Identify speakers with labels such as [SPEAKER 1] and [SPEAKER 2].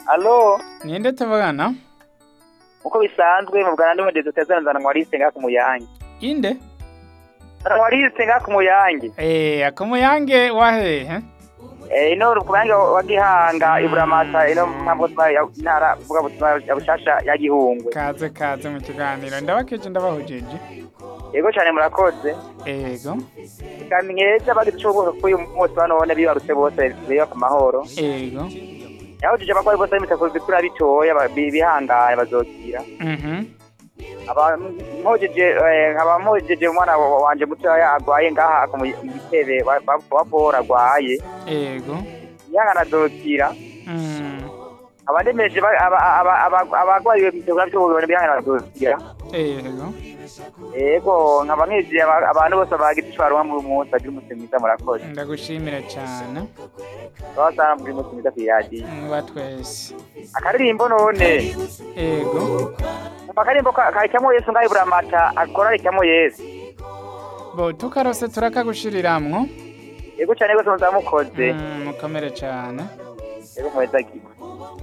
[SPEAKER 1] alo
[SPEAKER 2] ninde tuvugana
[SPEAKER 1] uko bisanzwe mu bwana ndumva dutezanzana ngwariste nga ku muyange
[SPEAKER 2] inde
[SPEAKER 1] ngwariste nga ku muyange
[SPEAKER 2] eh akumuyange wahehe
[SPEAKER 1] eh ino ku muyange wa gihanga iburamata ino mpamvu ntara vuga butumwa ya bushasha ya gihungwe
[SPEAKER 2] kaze kaze mu kiganiro ndabakije ndabahujeje
[SPEAKER 1] yego cyane murakoze
[SPEAKER 2] ego
[SPEAKER 1] kandi nkeza bagize ico bwoko k'uyu munsi banone bibarutse bose biba ku mahoro
[SPEAKER 2] ego
[SPEAKER 1] yahujije abarwayi bose b'imitakuzi kuri bitoya ba- bi- bihangane bazokira
[SPEAKER 2] mhm
[SPEAKER 1] aba mpojeje eh, nkaba mpojeje umwana wa- wanje mutoya agwaye ngaha ku mu- mu gitebe wa- wa wa bora agwaye
[SPEAKER 2] ego
[SPEAKER 1] yangana azokira
[SPEAKER 2] mm
[SPEAKER 1] abandemeje ba- aba- aba- aba- abagwayi b'imitakuzi b'itoya bihangane bazokira
[SPEAKER 2] ego
[SPEAKER 1] yego nkaba nkije aba- abantu bose bagize ico baronka muri uyu munsi bagira umunsi mwiza murakoze
[SPEAKER 2] ndagushimira cyane
[SPEAKER 1] babasanga muri umunsi mwiza kw'iradiyo
[SPEAKER 2] muba twese
[SPEAKER 1] akaririmbo none
[SPEAKER 2] ego
[SPEAKER 1] umva akaririmbo ka- karicamo yesu ngaho iburamata akora ricamo yesu
[SPEAKER 2] bo tukarose turakagushiriramwo
[SPEAKER 1] yego cyane rwose muzamukoze
[SPEAKER 2] Mm, mukomere cyane
[SPEAKER 1] yego muheza gigwe